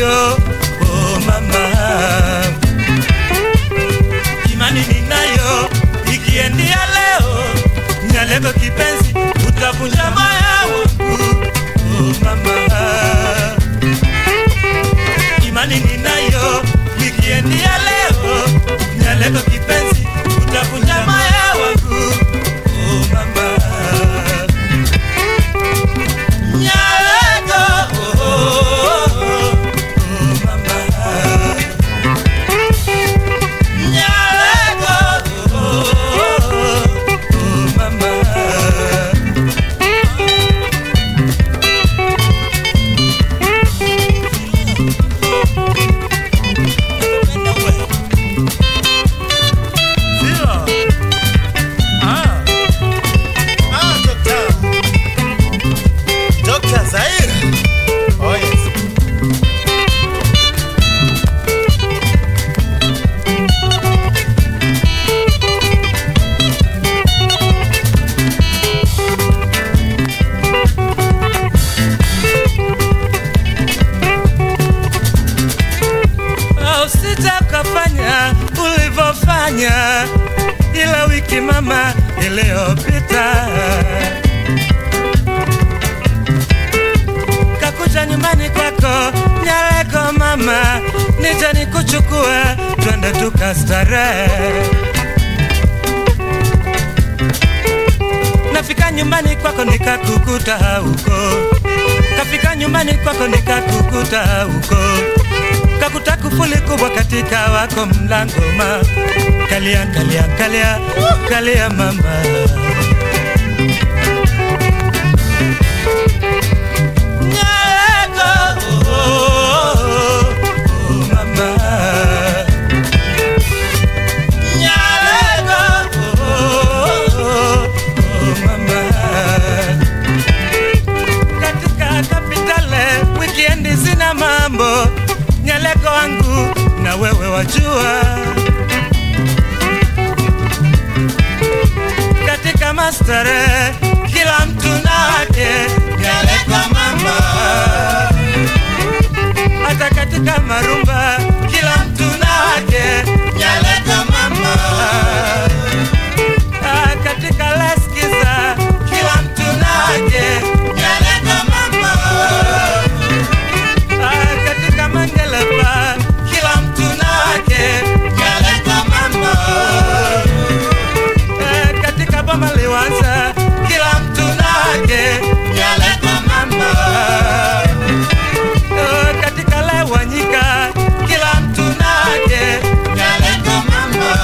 ninayo oh mama, imani ninayo ikiendia leo nyaleko kipenzi, utavunja moyo wangu oh mama, imani ninayo ikiendia leo nyaleko kipenzi, utavunja moyo wangu oh mama. Nyaleko, oh, oh, oh, oh, mama. Nyaleko, oh, oh, oh, oh, mama. Sio. Ah. Ah, Dr. Dr. Zaire. Oh, yes. usije ukafanya ulivyofanya ila wiki mama iliyopita kakuja nyumbani kwako nyaleko mama nije nikuchukue twende tukastarehe nafika nyumbani kwako nikakukuta huko kafika nyumbani kwako nikakukuta huko kakuta kufuli kubwa katika wako mlango ma kalia kalia kalia kalia mama Nyaleko, oh, oh, oh, mama. Nyaleko, oh, oh, oh, mama katika kapitale wikendi zina mambo nyaleko wangu na wewe wajua katika mastare kila mtu na wake nyaleko mama hata katika marumba kila mtu na wake nyaleko mama Ah, katika leskiza kila mtu na wake nyaleko mama Ah, katika mangelepa kila mtu na wake nyaleko mama Eh, katika boma liwanza kila mtu na wake nyaleko mama Eh, katika lewanyika kila mtu na wake nyaleko mama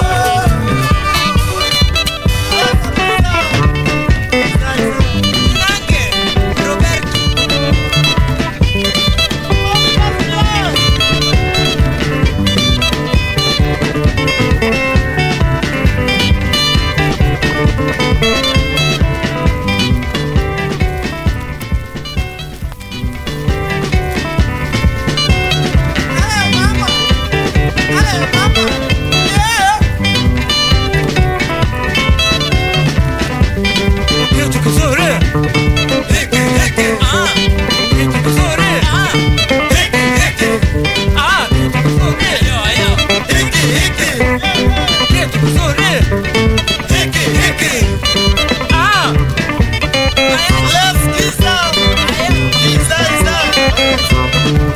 Nange, Roberto. Kitu kizuri. Hiki, hiki. Ah. Kitu kizuri. Ah. Hiki, hiki. Ah, kitu kizuri. Hiki, hiki. Kitu kizuri. Hiki, hiki. Ah. Let's kiss up. Kiss up.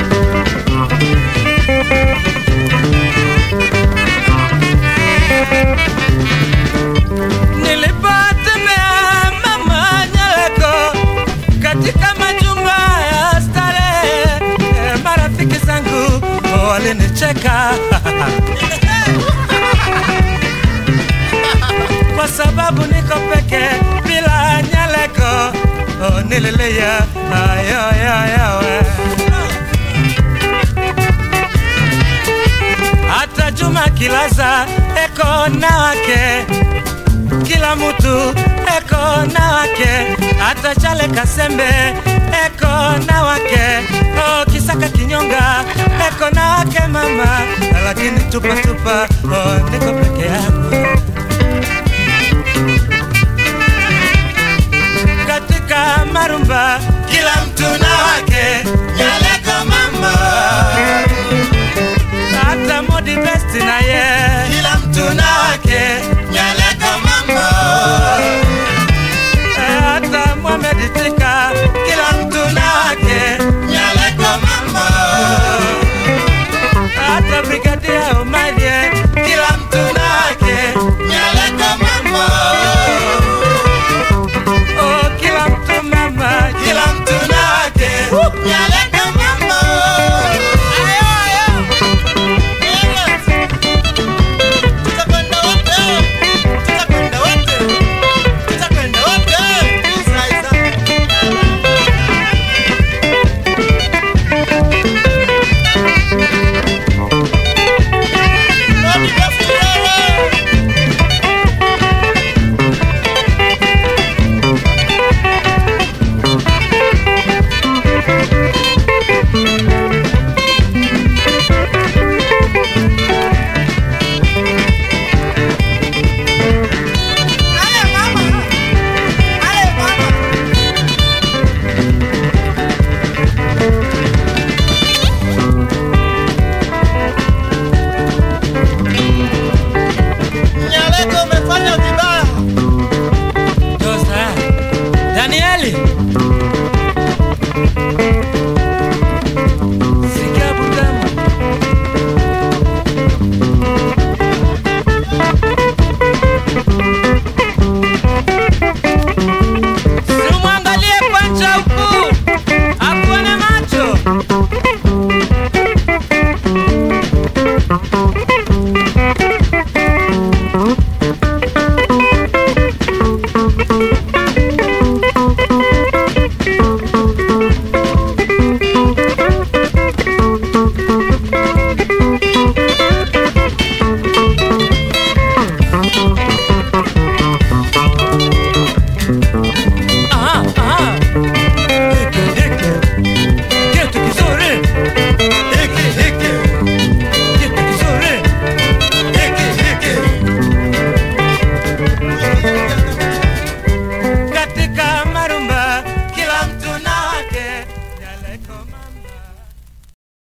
Nilipotembea mama Nyaleko katika majumba ya starehe, eh, marafiki zangu walinicheka kwa sababu niko peke bila Nyaleko. Oh, nililia ayo ayo ayo hata Juma Kilaza eko na wake kila mutu eko na wake, hata Chale Kasembe eko na wake, oh, Kisaka Kinyonga eko na wake mama, lakini tupa tupa, oh, niko peke yangu katika marumba, kila mtu na wake, Nyaleko mama Omega, omega.